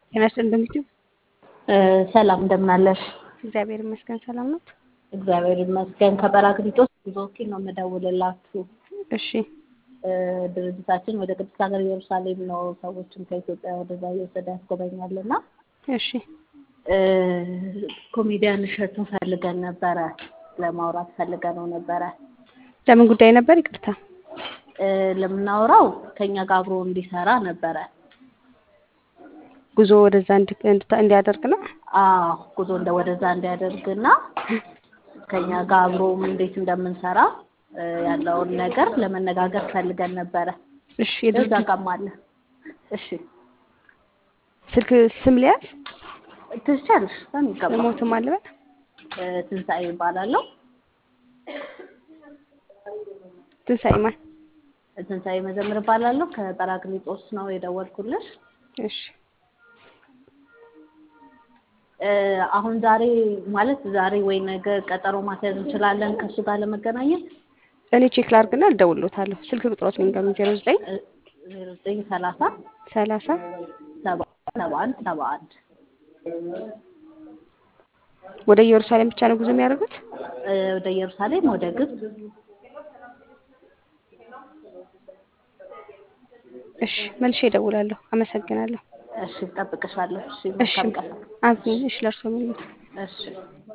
ጤና ይስጥልኝ እንደምትይው ሰላም እንደምን አለሽ? እግዚአብሔር ይመስገን ሰላም ነው። እግዚአብሔር ይመስገን። ከጰራቅሊጦስ ጉዞ ወኪል ነው የምደውልላችሁ። እሺ ድርጅታችን ወደ ቅድስት ሀገር ኢየሩሳሌም ነው ሰዎችን ከኢትዮጵያ ወደዛ እየወሰደ ያስጎበኛል እና እሺ ኮሜዲያን እሸቱን ፈልገን ነበረ ለማውራት ፈልገነው ነበረ። ለምን ጉዳይ ነበር? ይቅርታ ለምናወራው ከኛ ጋር አብሮ እንዲሰራ ነበረ። ጉዞ ወደዛ እንዲ- እንድታ- እንዲያደርግ ነው። አዎ ጉዞ እንደ ወደዛ እንዲያደርግና ከኛ ጋር አብሮም እንዴት እንደምንሰራ እ ያለውን ነገር ለመነጋገር ፈልገን ነበረ። እሺ እዛ የድርጅት ጋርም አለ። እሺ ስልክ ስም ሊያዝ ትችያለሽ በሚገባ ሞትም አለበት እ ትንሣኤ ይባላለሁ። ትንሣኤ ማን? ትንሣኤ መዘምር እባላለሁ። ከጰራቅሊጦስ ነው የደወልኩልሽ። እሺ እ አሁን ዛሬ ማለት ዛሬ ወይ ነገ ቀጠሮ ማስያዝ እንችላለን ከእሱ ጋር ለመገናኘት እኔ ቼክ ላድርግና እደውልሎታለሁ። ስልክ ቁጥሮት ንገሩኝ። ዜሮ ዘጠኝ ዜሮ ዘጠኝ ሰላሳ ሰላሳ ሰባ ሰባ አንድ ሰባ አንድ ወደ ኢየሩሳሌም ብቻ ነው ጉዞ የሚያደርጉት? እ ወደ ኢየሩሳሌም ወደ ግብጽ እሺ መልሼ እደውላለሁ። አመሰግናለሁ። እሺ እጠብቅሻለሁ። እሺ እሺ መልካም ቀን። አሜን። እሺ ለእርሶ ምን እሺ